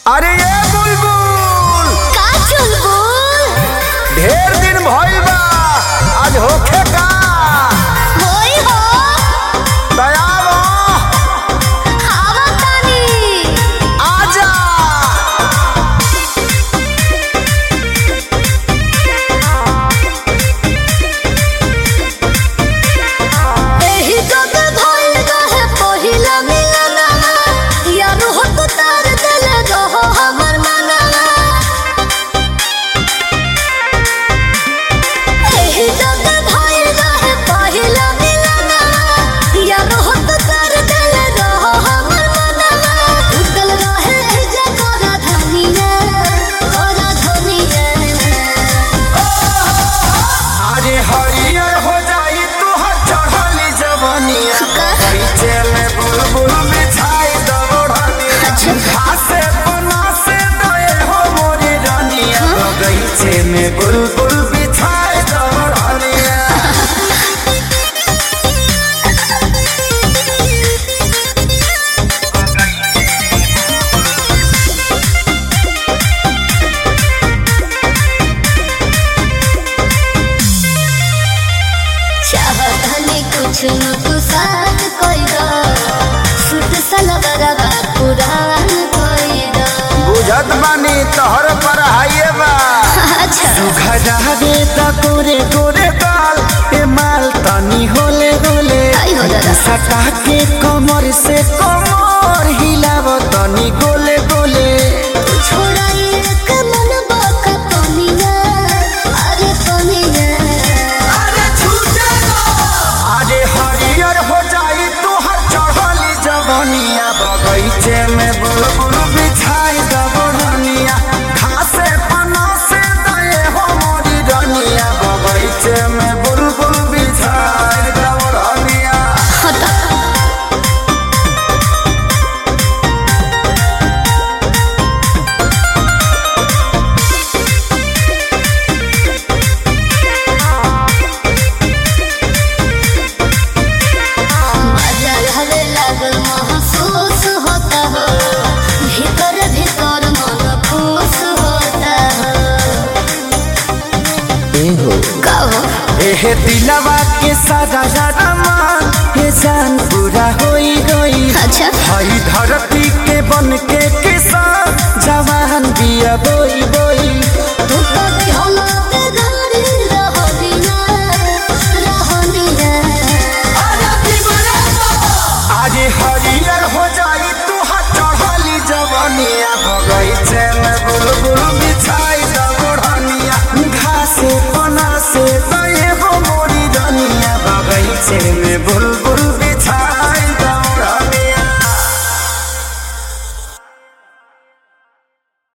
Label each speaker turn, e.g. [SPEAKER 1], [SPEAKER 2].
[SPEAKER 1] अरे ये बुलबुल
[SPEAKER 2] का चुलबुल
[SPEAKER 1] ढेर दिन भइल बा आज होखे का
[SPEAKER 2] होई हो
[SPEAKER 1] दयाल
[SPEAKER 2] हवा तानी
[SPEAKER 1] आजा
[SPEAKER 2] एही जग भइल रहे पहिला मिलनवा यार हो तो तार दिल रहो हमर मनवा एही जग भइल रहे पहिला मिलनवा यार हो तो तार दिल रहो हमर मनवा उतल रहे जगरा धनिया ओरा धनिया
[SPEAKER 1] अरे हरियर हो जाई तोहर चढ़ली जवनिया बगीचे में बुलबुल बिछाई दबड़निया घासे बना से दए हो मोरी रानिया बगीचे में बुलबुल बिछाई दबड़निया
[SPEAKER 2] चाहतनी कुछ न कुसात कोई दो सुत सलवरवा पुरान कोई दो
[SPEAKER 1] बुझत बानी तोहर पर हाइए बा
[SPEAKER 2] अच्छा
[SPEAKER 1] घरावे त गोरे गोरे गाल ए माल तनी होले होले
[SPEAKER 2] आई हो दादा।
[SPEAKER 1] सटा के कमर से कमर हिलाव तनी गोले गोले
[SPEAKER 2] छोड़ा एक मन बाका पनिया अरे पनिया
[SPEAKER 1] अरे हरियर हो जाई तोहर चढ़ली जवनिया बगीचे में बुलबुल बिछाई दबड़निया घासे पना से दए हो मोरी रनिया बगीचे में बुलबुल बिछाई दबड़निया
[SPEAKER 2] हटा मजा हवे लागल महसूस होता हो भीतर भीतर मन खुश होता हो का हो
[SPEAKER 1] एहे दिलवा के सारा सारा मान हे जान पूरा होई होई
[SPEAKER 2] अच्छा
[SPEAKER 1] हई धरती के बन के किसान जवान बिया बोई बोई
[SPEAKER 2] तू तो दिहला पे गाड़ी रहनिया रहनिया
[SPEAKER 1] आज हरियर हो जाई तू चढ़ली जवनिया बगैचे